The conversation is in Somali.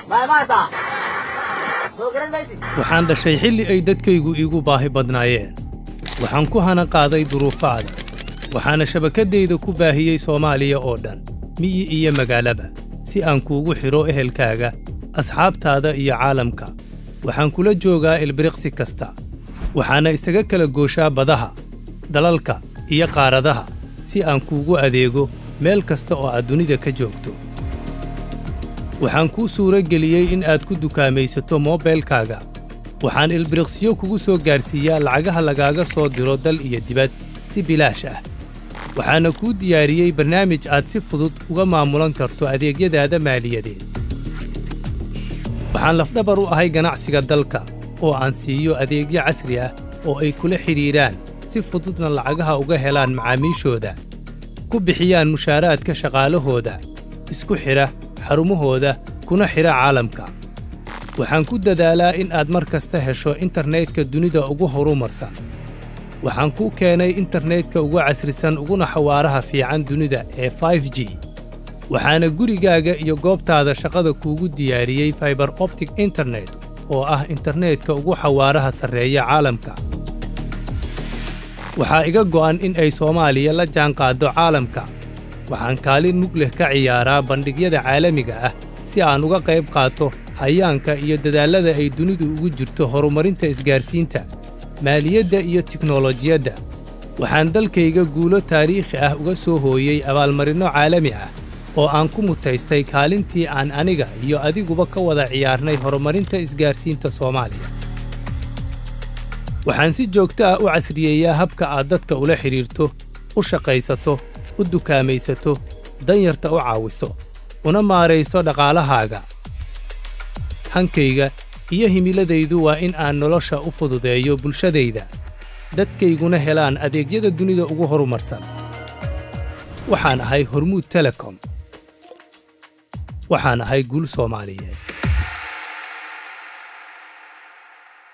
waxaan dhashay xilli ay dadkaygu iigu baahi badnaayeen waxaan ku hana qaaday duruufo adag waxaana shabakaddayda ku baahiyey soomaaliya oo dhan miyi iyo magaalaba si aan kuugu xidho ehelkaaga asxaabtaada iyo caalamka waxaan kula joogaa ilbiriqsi kasta waxaana isaga kala gooshaa badaha dalalka iyo qaaradaha si aan kuugu adeego meel kasta oo aad dunida ka joogto waxaan kuu suuro geliyey in aad ku dukaamaysato moobeelkaaga waxaan ilbiriqsiyo kugu soo gaarsiiyaa lacagaha lagaaga soo diro dal iyo dibad si bilaash ah waxaana kuu diyaariyey barnaamij aad si fudud uga maamulan karto adeegyadaada maaliyadeed waxaan lafdhabar u ahay ganacsiga dalka oo aan siiyo adeegyo casri ah oo ay kula xidhiidhaan si fududna lacagaha uga helaan macaamiishooda ku bixiyaan mushaaraadka shaqaalahooda isku xidha xarumahooda kuna xidha caalamka waxaan ku dadaalaa in aad mar kasta hesho internetka dunida ugu horumarsan waxaan kuu keenay internetka ugu casrisan uguna xawaaraha fiican dunida ee 5 g waxaana gurigaaga iyo goobtaada shaqada kuugu diyaariyey faibar optic internet oo ah internetka ugu xawaaraha sarreeya caalamka waxaa iga go'an in ay soomaaliya la jaanqaaddo caalamka waxaan kaalin mug leh ka ciyaaraa bandhigyada caalamiga ah si aan uga qayb qaato hayaanka iyo dadaallada ay dunidu ugu jirto horumarinta isgaarsiinta maaliyadda iyo tiknolojiyadda waxaan dalkayga guulo taariikhi ah uga soo hooyey abaalmarinno caalami ah oo aan ku mutaystay kaalintii aan aniga iyo adiguba ka wada ciyaarnay horumarinta isgaarsiinta soomaaliya waxaan si joogto ah u casriyeeyaa habka aad dadka ula xidhiirto u shaqaysato u dukaamaysato danyarta u caawiso una maarayso dhaqaalahaaga hankayga iyo himiladaydu waa in aan nolosha u fududeeyo bulshadayda dadkayguna helaan adeegyada dunida ugu horumarsan waxaan ahay hormuud telekom waxaan ahay guul soomaaliyeed